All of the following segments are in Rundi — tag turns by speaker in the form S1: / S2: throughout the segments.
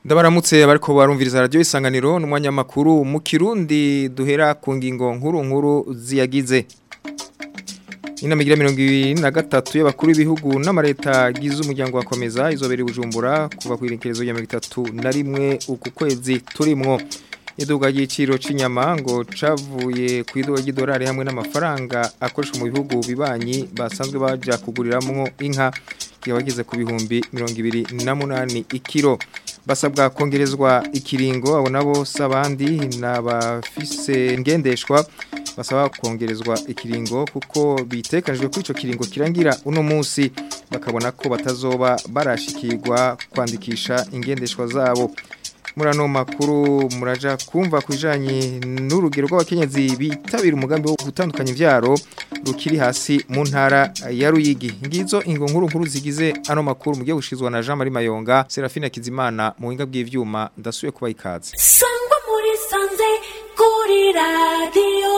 S1: Ndabaramutse bariko barumviriza radio isanganiro n'umwanya makuru mu Kirundi duhera ku ngingo nkuru nkuru ziyagize. Inama igira mirongo ibiri na gatatu y'abakuru b'ibihugu n'amareta gize umuryango wakomeza izobera Bujumbura kuva ku irekerezo ya mirongo itatu na rimwe uku kwezi turimwo. Iduga ry'iciro c'inyama ngo cavuye ku iduga ry'idolari hamwe n'amafaranga akoreshwa mu bihugu bibanyi basanzwe baja kuguriramwo inka kibageze ku bihumbi mirongo ibiri na munani ikiro basabwa kongerezwa ikiringo abo nabo sabandi n'abafise ngendeshwa basaba kongerezwa ikiringo kuko bitekanijwe ko ico kiringo kirangira uno munsi bakabona ko batazoba barashikirwa kwandikisha ingendeshwa zabo muri ano makuru muraja kumva ku bijanye n'urugero rw'abakenyezi bitabira umugambi wo gutandukanya ivyaro rukiri hasi mu ntara ya Ruyigi ngizo ingo nkuru nkuru zigize ano makuru mugiye gushizwa na Jean Marie Mayonga Serafina Kizimana mu winga bw'ivyuma ndasuye kuba ikaze
S2: sangwa muri sanze kuri radio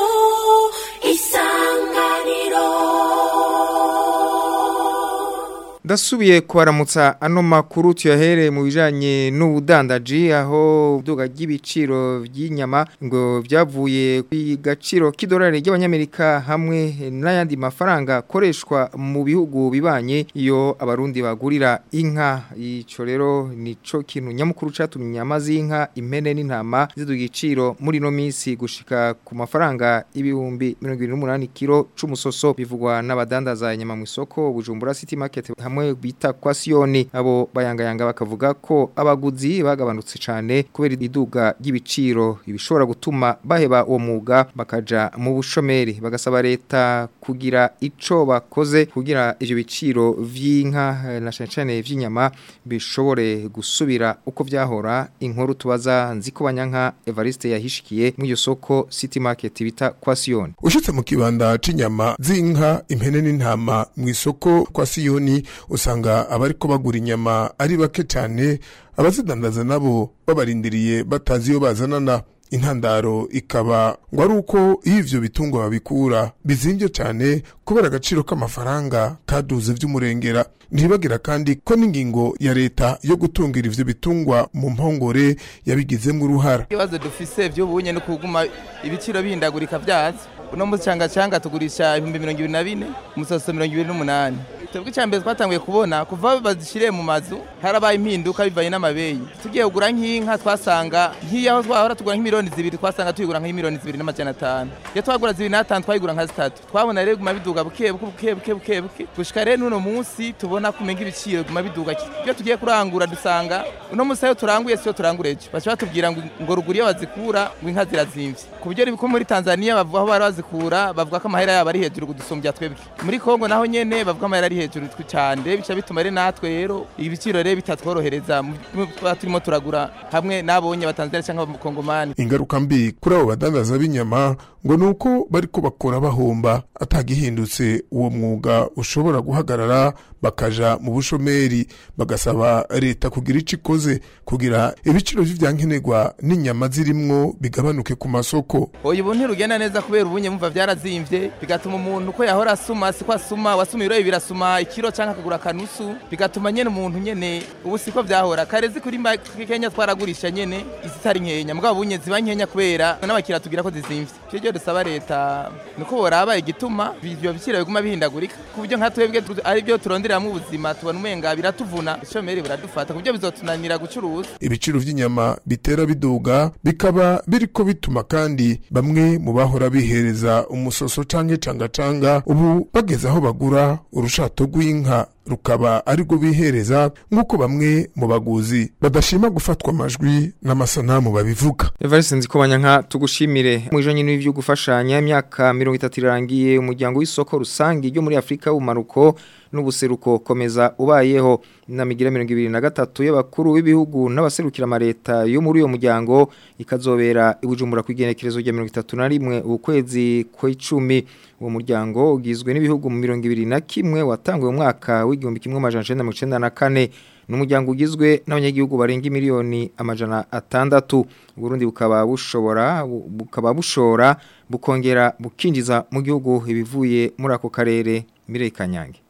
S2: isanganiro
S1: Ndasubiye kwaramutsa ano makuru tuyahere mu bijanye n'ubudandaji aho duga ry'ibiciro by'inyama ngo byavuye ku gaciro k'idolari ry'abanyamerika hamwe n'ayandi mafaranga koreshwa mu bihugu bibanye iyo abarundi bagurira inka ico rero nico kintu nyamukuru catumye inyama z'inka impene n'intama ziduga igiciro muri no minsi gushika ku mafaranga ibihumbi 28 kilo c'umusoso bivugwa n'abadandaza inyama mu isoko Bujumbura City Market hamwe bita kwa Sioni abo bayangayanga bakavuga ko abaguzi bagabanutse cyane kubera iduga ry'ibiciro ibishobora gutuma baheba uwo mwuga bakaja mu bushomeri bagasaba leta kugira ico bakoze kugira ivyo biciro vy'inka eh, na cyane cyane vy'inyama bishobore gusubira uko vyahora inkuru tubaza nziko banyanka Evariste yahishikiye mu iyo soko City Market bita kwa Sioni
S3: ushitse mu kibanda c'inyama z'inka impene n'intama mu isoko kwa siyoni usanga abariko bagura inyama ari bake cyane abazidandaza nabo babarindiriye batazi iyo bazanana intandaro ikaba ngo ari uko iyo ivyo bitungwa babikura bizimvye cyane kubera agaciro k'amafaranga kaduze vy'umurengera ntibagira kandi ko n'ingingo ya leta yo gutungira ivyo bitungwa mu mpongore yabigizemwo uruhara
S4: ibibazo dufise vy'ubunye no kuguma ibiciro bihindagurika vyazo uno musi canga canga tugurisha ibihumbi mirongo ibiri na bine umusoso mirongo ibiri n'umunani twebwe icya mbere twatanguye kubona kuva bazishiriye mu mazu harabaye impinduka bivanye n'amabeyi tugiye kugura nk'inka twasanga nk'iyaho twahora tugura nk'imiliyoni zibiri twasanga tuyigura nk'imiliyoni zibiri n'amajana atanu iyo twagura zibiri n'atanu twayigura nka zitatu twabona rero guma biduga buke buke buke buke buke buke gushika rero n'uno munsi tubona kumenga ibiciro guma biduga iyo tugiye kurangura dusanga uno munsi ayo turanguye siyo turangura ejo baca batubwira ngo ngo ruguru iyo bazikura ngo inka zirazimvye ku buryo ko muri Tanzania bavuga aho bari bazikura bavuga ko amahera yabo ari hejuru gudusumbya twebwe muri Kongo naho nyene bavuga amahera ari hejuru cyane bica bituma rero natwe rero ibiciro rero bitatworohereza tuba turimo turagura hamwe n'abonye batanzania cyangwa abakongomani
S3: ingaruka mbi kuri abo badandaza b'inyama ngo ni uko bariko bakora bahomba atagihindutse uwo mwuga ushobora guhagarara bakaja mu bushomeri bagasaba leta kugira ico ikoze kugira ibiciro vy'ivyankenerwa n'inyama zirimwo bigabanuke ku masoko
S4: oya ubu ntirugenda neza kubera ubunye mumva vyarazimvye bigatuma umuntu ko yahora asuma siko asuma wasuma ibiro bibiri asuma ikiro canke akagura akanusu bigatuma nyene umuntu nyene ubu siko vyahora karezi kuri Kenya twaragurisha nyene izitari nkenya mugabo bunye ziba nkenya kubera n'abakira tugira ko zizimvye cyo cyo dusaba leta niko boraba igituma ivyo biciro biguma bihindagurika ku buryo nka twebwe ari byo turonderamo ubuzima tubona umenga biratuvuna ishomeri biradufata ku buryo bizotunanira gucuruza
S3: ibiciro vy'inyama bitera biduga bikaba biriko bituma kandi bamwe mu bahora bihereza umusoso canke cangacanga ubu bageze aho bagura urushato rw'inka rukaba ariko bihereza nk'uko bamwe mu baguzi badashima gufatwa amajwi n'amasanamu babivuga
S1: Evariste nziko banyanka tugushimire mu ijanye n'ivyo gufashanya imyaka 30 irangiye umuryango w'isoko rusangi ryo muri Afrika umaruko n'ubuseruko komeza ubayeho inamigira 2023 y'abakuru b'ibihugu n'abaserukira amareta yo muri uyo muryango ikazobera ibujumbura kwigenekerezo rya 31 ukwezi kw'icumi uwo muryango ugizwe n'ibihugu mu 2021 watanguye umwaka w'igihumbi kimwe amajana 1994 n'umuryango ugizwe n'abanyagihugu barenga miliyoni amajana atandatu Burundi bukaba bushobora bukaba bushora bukongera bukinjiza mu gihugu ibivuye muri ako karere Mirei Kanyange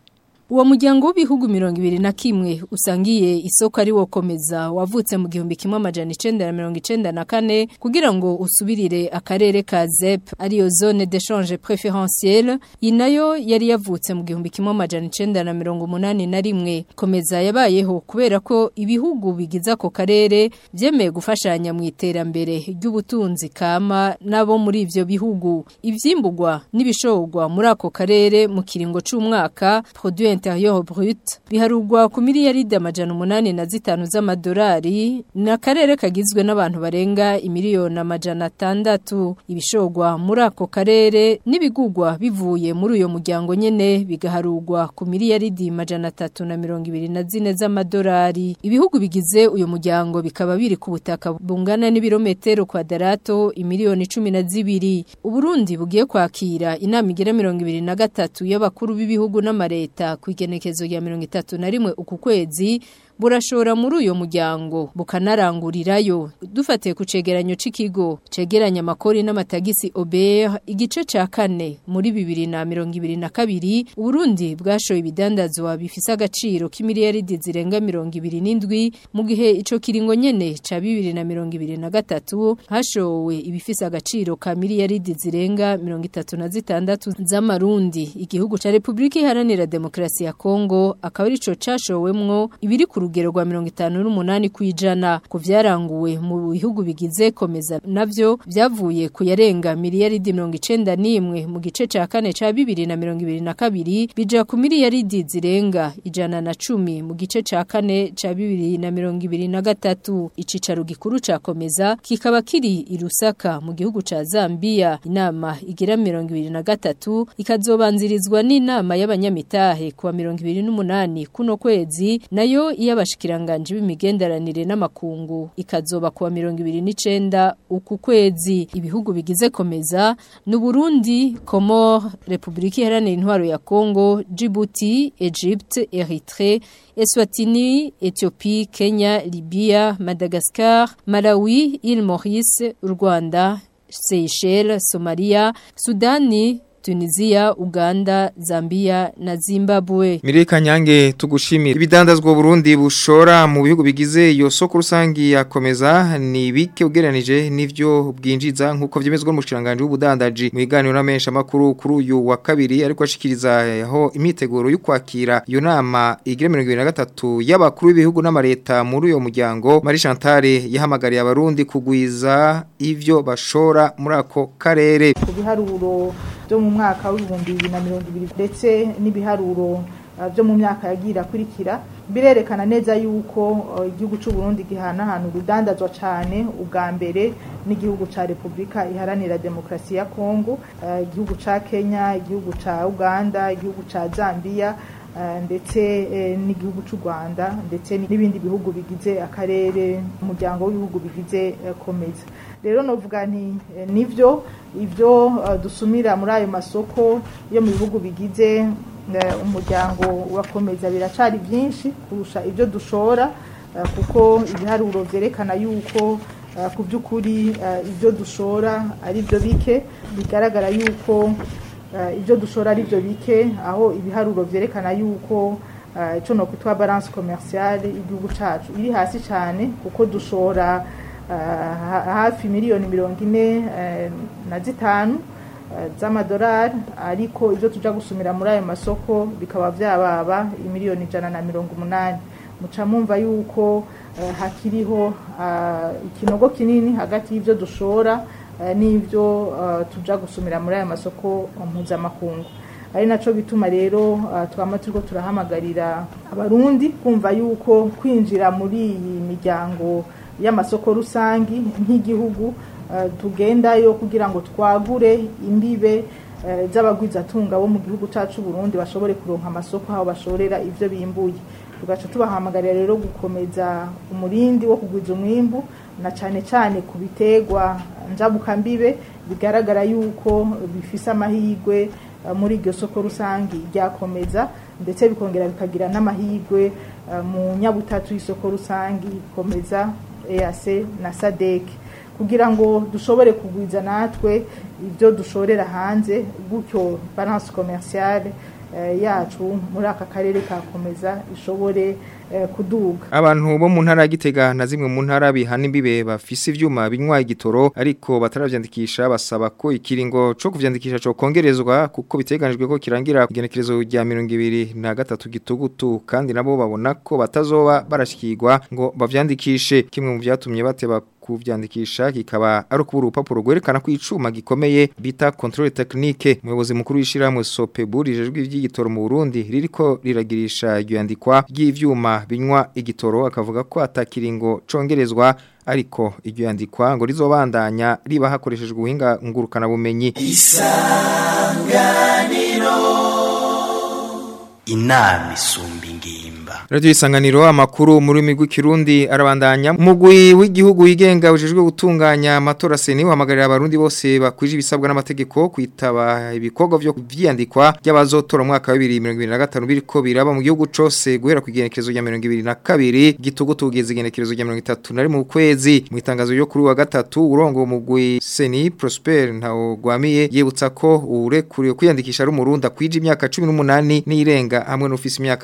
S5: Uwo muryango w'ibihugu mirongo ibiri na kimwe usangiye isoko ari wo komeza wavutse mu gihumbi kimwe amajana icenda na mirongo icenda na kane kugira ngo usubirire akarere ka ZEP ariyo zone d'échange préférentielle iyi nayo yari yavutse mu gihumbi kimwe amajana icenda na mirongo umunani na rimwe komeza yabayeho kubera ko ibihugu bigize ako karere vyemeye gufashanya mu iterambere ry'ubutunzi kama nabo muri ivyo bihugu ivyimbugwa n'ibishorwa muri ako karere mu kiringo c'umwaka produit intérieur brut biharugwa ku miliyaridi amajana umunani na zitanu z'amadolari ni akarere kagizwe n'abantu barenga imiliyoni amajana atandatu ibishorwa muri ako karere n'ibigugwa bivuye muri uyo muryango nyene bigaharugwa ku miliyaridi amajana atatu na mirongo ibiri na zine z'amadolari ibihugu bigize uyo muryango bikaba biri ku butaka bungana n'ibirometero kwadarato imiliyoni cumi na zibiri uburundi bugiye kwakira inama igera mirongo ibiri na gatatu y'abakuru b'ibihugu n'amareta ku igenekezo rya mirongo itatu na rimwe uku kwezi burashora muri uyo muryango bukanarangurirayo dufatiye ku cegeranyo c'ikigo cegeranya amakori n'amatagisi Ober igice ca kane muri bibiri na mirongo ibiri na kabiri Uburundi bwashoye ibidandazwa bifise agaciro k'imiliyaridi zirenga mirongo ibiri n'indwi mu gihe ico kiringo nyene ca bibiri na mirongo ibiri na gatatu hashowe ibifise agaciro ka miliyaridi zirenga mirongo itatu na zitandatu z'amarundi igihugu ca Republika Iharanira Demokarasi ya Kongo akaba arico cashowemwo ibiri ku rugero rwa mirongo itanu n'umunani kwijana ku vyaranguwe mu bihugu bigize komeza navyo vyavuye ku yarenga miliyaridi mirongo icenda n'imwe mu gice ca kane ca bibiri na mirongo ibiri na kabiri bija ku miliyaridi zirenga ijana na cumi mu gice ca kane ca bibiri na mirongo ibiri na gatatu icicaro gikuru ca komeza kikaba kiri i Lusaka mu gihugu ca Zambia inama igira mirongo ibiri na gatatu ikazobanzirizwa n'inama y'abanyamitahe kuwa mirongo ibiri n'umunani kuno kwezi nayo iy'abashikiranganje b'imigenderanire n'amakungu ikazoba kuwa mirongo ibiri n'icenda uku kwezi ibihugu bigize komeza n'Uburundi Comore Republika Iharanira Intwaro ya Kongo Djibouti Egypte Eritrea Eswatini Ethiopie Kenya Libya Madagascar Malawi Île Maurice Rwanda Seychelles Somalia Sudani Tunisia, Uganda, Zambia na Zimbabwe.
S1: Mireka nyange tugushimira. Ibidandazwa Burundi bushora mu bihugu bigize iyo soko rusangi yakomeza ni bike ugereranije n'ivyo bwinjiza nkuko vyemezwa n'umushiranganje w'ubudandaji mu iganiro n'amesha makuru kuri uyu wa kabiri ariko ashikiriza aho imiteguro yo kwakira iyo nama igira 2023 y'abakuru b'ibihugu n'amareta muri uyo muryango Marie Chantal yahamagariye abarundi kugwiza ivyo bashora muri ako karere.
S6: Ku biharuro byo mu mwaka w'ibihumbi bibiri na mirongo ibiri ndetse n'ibiharuro byo mu myaka yagiye irakurikira birerekana neza yuko igihugu cy'u Burundi gihanahana urudandazwa cyane ubwa mbere n'igihugu cya repubulika iharanira demokarasi ya kongo igihugu cya kenya igihugu cya uganda igihugu cya zambia ndetse n'igihugu cy'u rwanda ndetse n'ibindi bihugu bigize akarere umuryango w'ibihugu bigize komeza rero novuga nti nivyo ibyo dusumira muri ayo masoko yo mu bihugu bigize umuryango urakomeza biracari byinshi kurusha ibyo dushora kuko ibiharuro byerekana yuko ku by'ukuri ibyo dushora ari byo bike bigaragara yuko ibyo dushora ari byo bike aho ibiharuro byerekana yuko icyo ni ukwitwa balance commerciale y'igihugu cyacu iri hasi cyane kuko dushora hafi miliyoni mirongo ine na zitanu z'amadolari ariko ibyo tujya gusumira muri ayo masoko bikaba byababa miliyoni ijana na mirongo umunani muca mwumva yuko hakiriho ikinogo kinini hagati y'ibyo dushora n'ibyo tujya gusumira muri aya masoko mpuzamakungu ari nacyo bituma rero twaba turiko turahamagarira abarundi kumva yuko kwinjira muri iyi miryango y'amasoko rusangi nk'igihugu tugendayo kugira ngo twagure imbibe z'abagwizatunga bo mu gihugu cyacu Burundi bashobore kuronka amasoko aho bashorera ibyo bimbuye tugaca tubahamagarira rero gukomeza umurindi wo kugwiza umwimbu na cyane cyane ku biterwa njabukambibe bigaragara yuko bifise amahirwe muri iryo soko rusangi ryakomeza ndetse bikongera bikagira n'amahirwe mu nyabutatu y'isoko rusangi ikomeza EAC na SADC kugira ngo dushobore kugwiza natwe ibyo dushorera hanze gutyo balance commerciale eh, yacu muri aka karere kakomeza ishobore eh, kuduga
S1: Abantu bo mu ntara ya Gitega na zimwe mu ntara bihana imbibe bafise ivyuma binywa igitoro ariko bataravyandikisha basaba ko ikiringo co kuvyandikisha co kongerezwa kuko biteganijwe ko kirangira kugenekerezo rya 2023 gitugutu kandi nabo babona ko batazoba barashikirwa ngo bavyandikishe kimwe mu vyatumye bateba kuvyandikisha kikaba ari ukubura urupapuro rwerekana ko icuma gikomeye bita controle technique umuyobozi mukuru w'ishiramwe Sopebu rijejwe ivy'igitoro mu Burundi ririko riragirisha iryandikwa ry'ivyuma binywa igitoro akavuga ko atakiringo congerezwa ariko iryo yandikwa ngo rizobandanya riba hakoreshejwe ubuhinga ngurukana bumenyi
S7: inama isumba ingimba
S1: Radio isanganiro amakuru muri migwi kirundi arabandanya mugwi w'igihugu yigenga ujejwe gutunganya amatora seni wahamagarira abarundi bose bakwije ibisabwa n'amategeko kwitaba ibikorwa vyo vyandikwa by'abazotora mu mwaka wa 2025 biriko biraba mu gihugu cose guhera ku igenekerezo rya 2022 gitugutu kugeza igenekerezo rya 30 nari mu kwezi mu itangazo ryo kuri wa gatatu urongo mugwi seni Prosper ntawo gwamiye yibutsa ko urekuriye kwiyandikisha ari umurundi akwije imyaka 18 n'irenga hamwe n'ufise imyaka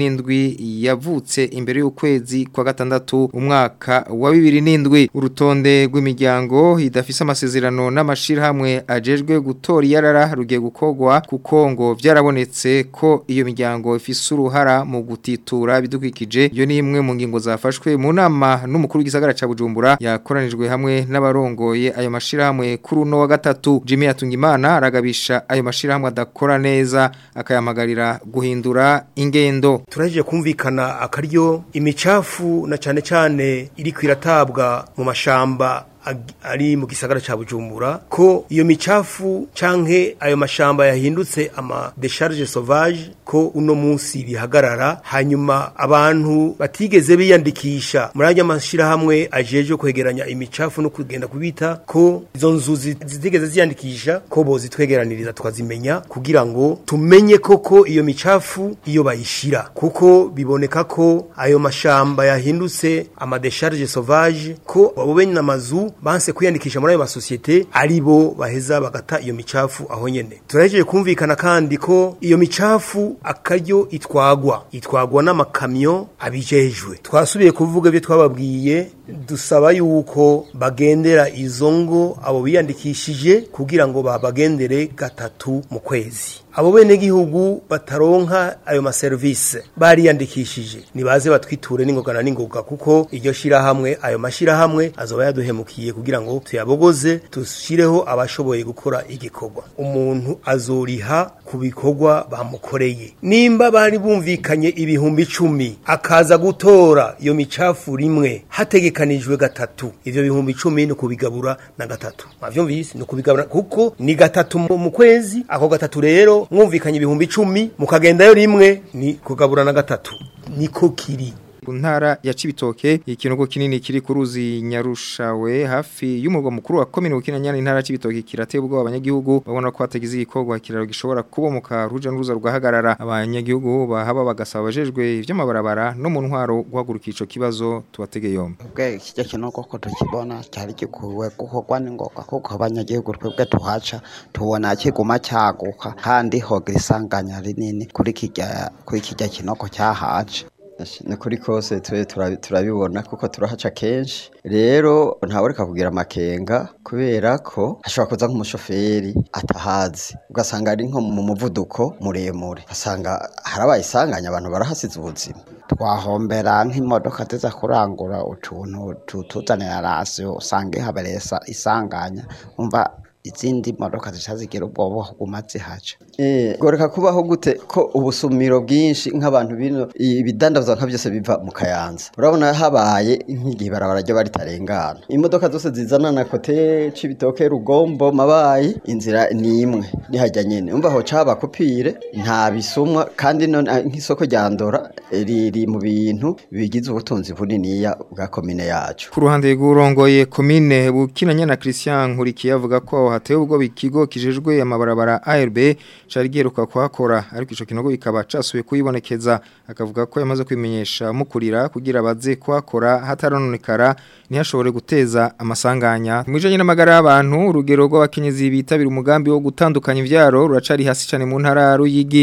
S1: 17 yavutse imbere y'ukwezi kwa gatandatu umwaka wa 2007 urutonde rw'imiryango idafise amasezerano n'amashirahamwe ajejwe gutora iyarara rugiye gukogwa kuko ngo vyarabonetse ko iyo miryango ifise uruhara mu gutitura bidukikije iyo ni imwe mu ngingo zafashwe mu nama n'umukuru w'igisagara ca Bujumbura yakoranijwe hamwe n'abarongoye ayo mashirahamwe kuri uno wa gatatu Jimmy Atungimana aragabisha ayo mashirahamwe adakora neza akayamagarira guhindura ingendo
S8: turaje kumvikana akaryo imicafu na cane cane iri kwiratabwa mu mashamba ag- ari mu gisagara ca Bujumbura ko iyo micafu canke ayo mashamba yahindutse ama décharge sauvage ko uno munsi bihagarara hanyuma abantu batigeze biyandikisha muri ajya mashira hamwe ajeje kwegeranya imicafu no kugenda kubita ko izo nzu zi- zitigeze ziyandikisha ko bozitwegeraniriza twazimenya kugira ngo tumenye koko iyo micafu iyo bayishira kuko biboneka ko ayo mashamba yahindutse ama décharge sauvage ko abo bene amazu banse kwiyandikisha muri ayo masosiyete ari bo baheza bagata iyo micafu aho nyene turahejeje kumvikana kandi ko iyo micafu akaryo itwagwa itwagwa n'amakamyo abijejwe twasubiye kuvuga ibyo twababwiye dusaba yuko bagendera izo ngo abo biyandikishije kugira ngo babagendere gatatu mu kwezi abo bene gihugu bataronka ayo maserivisi bariyandikishije nibaze batwiture n'ingoga na n'ingoga kuko iryo shirahamwe ayo mashirahamwe azoba yaduhemukiye kugira ngo tuyabogoze dushireho abashoboye gukora igikorwa umuntu azoriha ku bikorwa bamukoreye nimba bari bumvikanye ibihumbi icumi akaza gutora iyo micafu rimwe hategekanijwe gatatu ivyo bihumbi icumi ni ukubigabura na gatatu mwavyumvise ni ukubigabura kuko ni gatatu mu mu kwezi ako gatatu rero mwumvikanye ibihumbi icumi mukagendayo rimwe ni kugabura na gatatu niko kiri
S1: ku ntara ya Cibitoke ikinogo kinini kiri ku ruzi Nyarushawe hafi y'umurwa mukuru wa komine Bukinanyana intara ya Cibitoke kirateye ubwo abanyagihugu babona ko hatagize igikorwa kiraro gishobora kubomoka ruja n'uruza rwahagarara abanyagihugu bahaba bagasaba abajejwe ivy'amabarabara no mu ntwaro guhaguruka ico kibazo tubatege yombi
S9: ubwe kijya kinogo ko tukibona cyari gikuwe gukorwa n'ingoga kuko abanyagihugu twebwe tuhaca tubona kiguma cyaguka kandi hogira isanganya rinini kuri kijya kuri kijya kinogo cyahaje
S10: ni kuri kose twe turabi- turabibona kuko turahaca kenshi rero ntaworeka kugira amakenga kubera ko hashobora kuza nk'umushoferi atahazi ugasanga ari nko mu muvuduko muremure ugasanga harabaye isanganya abantu barahasize ubuzima
S9: twahombera nk'imodoka ziza kurangura utuntu tutuzanira rasiyo usanga ihabereye isa- isanganya umva izindi modoka zica zigira ubwoba kuguma zihaca
S10: Eh, goreka kubaho gute ko ubusumiro bwinshi nk'abantu bino ibidandazwa nka byose biva mu kayanza urabona habaye nk'igihe barabara ryo baritarengana imodoka zose zizana na kote cibitoke rugombo mabayi inzira ni imwe nihajya nyene umva ho caba kopire nta bisumwa kandi none ah, nk'isoko rya ndora eh, riri mu bintu bigize ubutunzi buniniya bwa komine yacu
S1: Ku ruhande rw'urongoye komine Bukinanyana Christian Nkurikiye avuga ko hatewe ubwo ikigo kijejwe amabarabara ARB cari giheruka kuhakora ariko ico kinogo bikaba casubiye kuyibonekeza akavuga ko yamaze kwimenyesha mukurira kugira baze kuhakora hatarononekara ntihashobore guteza amasanganya mwijanye n'amagara y'abantu urugero rw'abakenyezi bitabira umugambi wo gutandukanya ivyaro ruracari hasi cyane mu ntara ya Ruyigi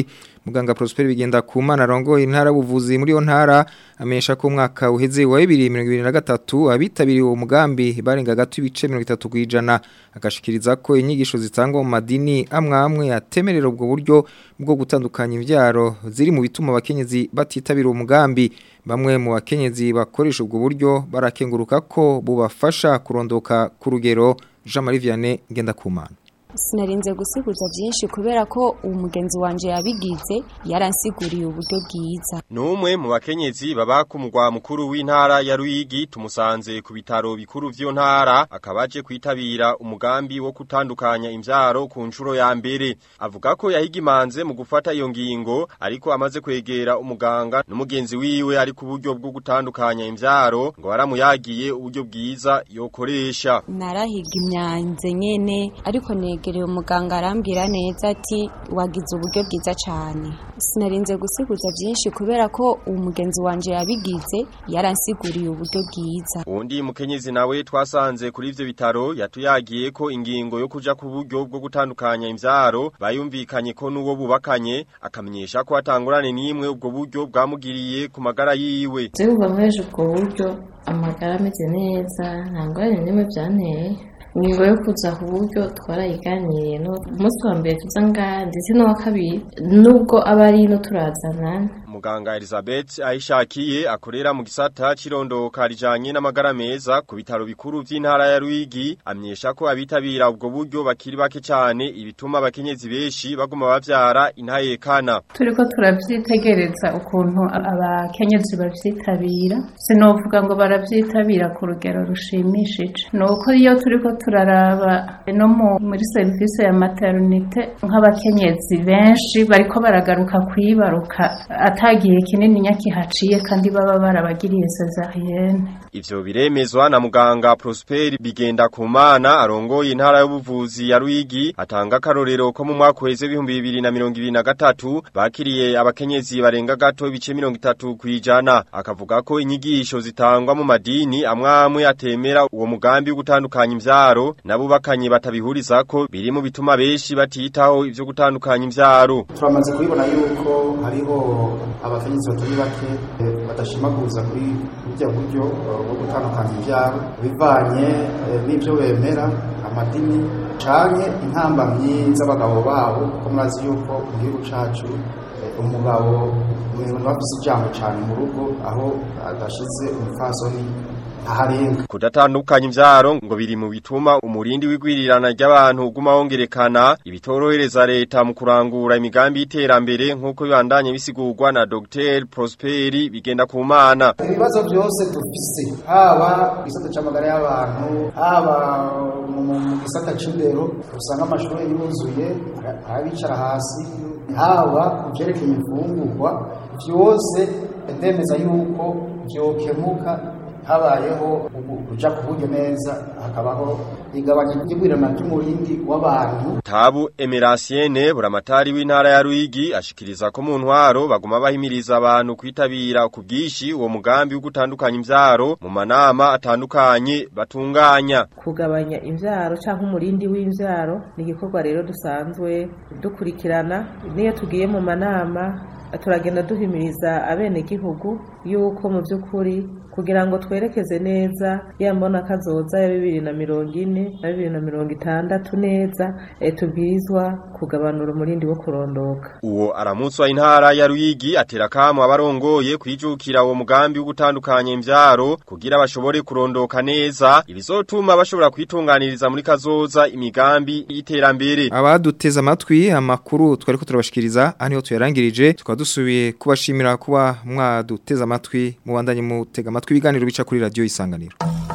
S1: muganga Prosper bigenda ku mana rongo intara buvuzi muri yo ntara amenyesha ko umwaka uheze wa 2023 abitabiriye uwo mugambi barenga gato ibice 30 kwijana agashikiriza ko inyigisho zitangwa mu madini amwe amwe yatemerera ubwo buryo bwo gutandukanya imbyaro ziri mu bituma abakenyezi batitabira uwo mugambi bamwe mu bakenyezi bakoresha ubwo buryo barakenguruka ko bubafasha kurondoka ku rugero Jean Marie Vianney Ngendakumana
S11: sinarinze gusiguza byinshi kubera ko umugenzi wanje yabigize yaransiguriye uburyo bwiza
S12: Numwe mu bakenyezi baba ku mugwa mukuru w'intara ya Ruyigi tumusanze ku bitaro bikuru vy'yo ntara akabaje kwitabira umugambi wo kutandukanya imvyaro ku nshuro ya mbere avuga ko yahigimanze mu gufata iyo ngingo ariko amaze kwegera umuganga n'umugenzi wiwe ari ku buryo bwo gutandukanya imvyaro ngo waramuyagiye uburyo bwiza yokoresha
S11: narahiga imyanze nyene ariko negereye umuganga arambwira neza ati wagize uburyo bwiza cyane sinarinze gusiguza byinshi kubera ko umugenzi wanje yabigize yaransiguriye uburyo bwiza
S12: Undi mukenyezi nawe twasanze kuri ivyo bitaro yatuyagiye ko ingingo yo kuja ku buryo bwo gutandukanya imvyaro bayumvikanye ko nuwo bubakanye akamenyesha ko atangurane nimwe ubwo buryo bwamugiriye ku magara yiwe.
S13: Zebuba mweje ubwo buryo amagara ameze neza nta ngorane nimwe byanteye ingingo yo kuza ku buryo twarayiganiriye no umunsi wa mbere tuza ngaha ndetse n'uwa kabiri nubwo aba ari ino turazana
S12: Muganga Elizabeth ayishakiye akorera mu gisata cirondoka rijanye n'amagara meza ku bitaro bikuru vy'intara ya Ruyigi amyesha ko abitabira ubwo buryo bakiri bake cyane ibituma abakenyezi benshi baguma bavyara intayekana.
S14: turiko turavyitegereza ukuntu abakenyezi bavyitabira sinovuga ngo baravyitabira ku rugero rushimishije nuko iyo turiko turaraba no mu- muri serivisi ya maternité nk'abakenyezi benshi bariko baragaruka kwibaruka atagihe kinini nyakihaciye kandi baba barabagiriye cesarienne
S12: Ivyo biremezwa na muganga Prosper bigenda ku mana arongoye intara y'ubuvuzi ya Ruyigi atanga karorero ko mu mwaka weze w'ibihumbi bibiri na mirongo ibiri na gatatu bakiriye abakenyezi barenga gato ibice mirongo itatu kwijana akavuga ko inyigisho zitangwa mu madini amwe amwe atemera uwo mugambi wo gutandukanya imvyaro n'abubakanye batabihurizako biri mu bituma benshi batitaho ivyo gutandukanya imvyaro
S15: turamaze kubibona yuko hariho abakenyezi batari bake eh, badashimaguza kuri burya buryo eh, bwo gutandukanya ivyaro bivanye eh, n'ivyo bemera amadini canke intambamyi z'abagabo babo kuko murazi yuko mu gihugu cacu eh, umugabo umuntu bafise ijambo cane mu rugo aho adashize umupfasoni aharenga
S12: Kudatandukanya imvyaro ngo biri mu bituma umurindi w'igwirirana ry'abantu uguma wongerekana ibitorohereza leta mu kurangura imigambi y'iterambere nk'uko bibandanye bisigurwa na Dr. Prosperi bigenda ku mana.
S15: ibibazo byose dufise haba mu gisata c'amagara y'abantu haba mu mu- mu gisata c'indero usanga amashuri yuzuye abicara hasi haba mu vyerekeye imfungurwa vyose ndemeza yuko vyokemuka habayeho ubu- kuja ku buryo neza hakabaho igabanya ry'igwirirana ry'umurindi w'abantu
S12: Tabu Emerasiene buramatari w'intara ya Ruyigi ashikiriza ko mu ntwaro baguma bahimiriza abantu kwitabira ku bwishi uwo mugambi wo gutandukanya imvyaro mu manama atandukanye batunganya.
S16: kugabanya imbyaro cyangwa umurindi w'imbyaro ni igikorwa rero dusanzwe dukurikirana n'iyo tugiye mu manama turagenda duhimiriza abenegihugu yuko mu by'ukuri kugira ngo twerekeze neza ya mbona kazoza ya bibiri na mirongo ine na bibiri na mirongo itandatu neza eh, tubwirizwa kugabanura umurindi wo kurondoka
S12: Uwo aramutswa intara ya Ruyigi atera kamo abarongoye kwijukira uwo mugambi wo gutandukanya imvyaro kugira bashobore kurondoka neza ibizotuma bashobora kwitunganiriza muri kazoza imigambi y'iterambere.
S1: abaduteze amatwi amakuru twari ko turabashikiriza aha niho tuyarangirije tukaba dusubiye kubashimira kuba mwaduteze amatwi mubandanye mutega amatwi ibiganiro bica kuri radiyo isanganiro